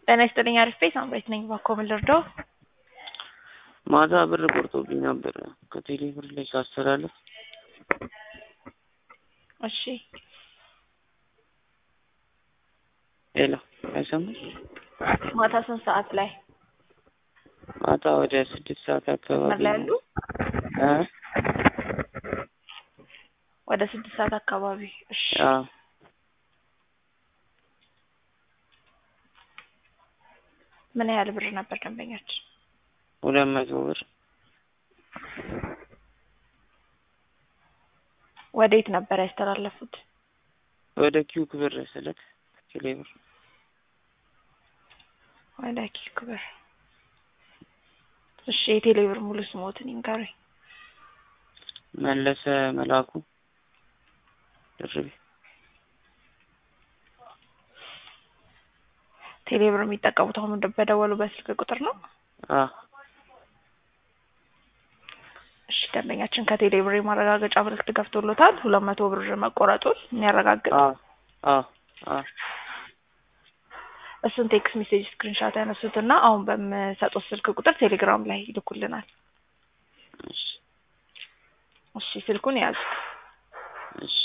ጤና ይስጥልኝ አሪፍ ቤት ሳምራዊት ነኝ። እባክዎ ምን ልርዳው? ማታ ብር ቆርጦብኝ ነበር ከቴሌ ብር ላይ ሳስተላልፍ። እሺ ሄሎ አይሰማም? ማታ ስንት ሰዓት ላይ ማታ ወደ ስድስት ሰዓት አካባቢ መስመር ላይ ያሉ? እ ወደ ስድስት ሰዓት አካባቢ። እሺ አዎ ምን ያህል ብር ነበር ደንበኛችን? ሁለት መቶ ብር ወዴት ነበር ያስተላለፉት? ወደ ኪውክ ብር ስልክ ቴሌ ብር ወደ ኪክ ብር። እሺ የቴሌ ብር ሙሉ ስሞትን ይንገሩኝ። መለሰ መላኩ ድርቤ ቴሌ ብር የሚጠቀሙት አሁን በደወሉበት ስልክ ቁጥር ነው? አ እሺ ደንበኛችን ከቴሌ ብር የማረጋገጫ ምልክት ገብቶሎታል። ሁለት መቶ ብር መቆረጡን የሚያረጋግጥ አ አ አ እሱን ቴክስት ሜሴጅ ስክሪንሻት ያነሱትና አሁን በምሰጡት ስልክ ቁጥር ቴሌግራም ላይ ይልኩልናል። እሺ እሺ ስልኩን ያዙ። እሺ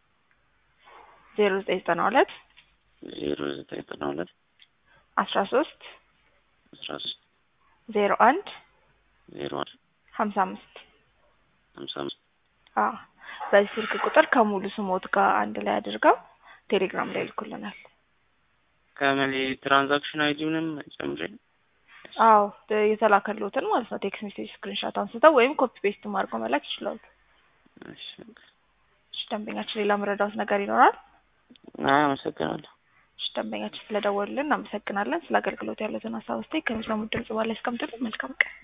ዜሮ ዘጠኝ ዘጠና ሁለት ዜሮ ዘጠኝ ዘጠና ሁለት አስራ ሶስት አስራ ሶስት ዜሮ አንድ ዜሮ አንድ ሀምሳ አምስት ሀምሳ አምስት አዎ በዚህ ስልክ ቁጥር ከሙሉ ስሞት ጋር አንድ ላይ አድርገው ቴሌግራም ላይ ይልኩልናል። ከምን ትራንዛክሽን አይዲውንም ጨምሬ አዎ የተላከልዎትን ማለት ነው። ቴክስት ሜሴጅ ስክሪንሻት አንስተው ወይም ኮፒ ፔስት አድርገው መላክ ይችላሉ። እሺ እሺ ደንበኛችን ሌላ መረዳት ነገር ይኖራል? አይ አመሰግናለሁ። እሺ ደንበኛችን ስለደወሉልን እናመሰግናለን። ስለ አገልግሎት ያሉትን ሀሳብ አስተያየት ከሚሰሙት ድምጽ በላይ ያስቀምጡልን። መልካም ቀን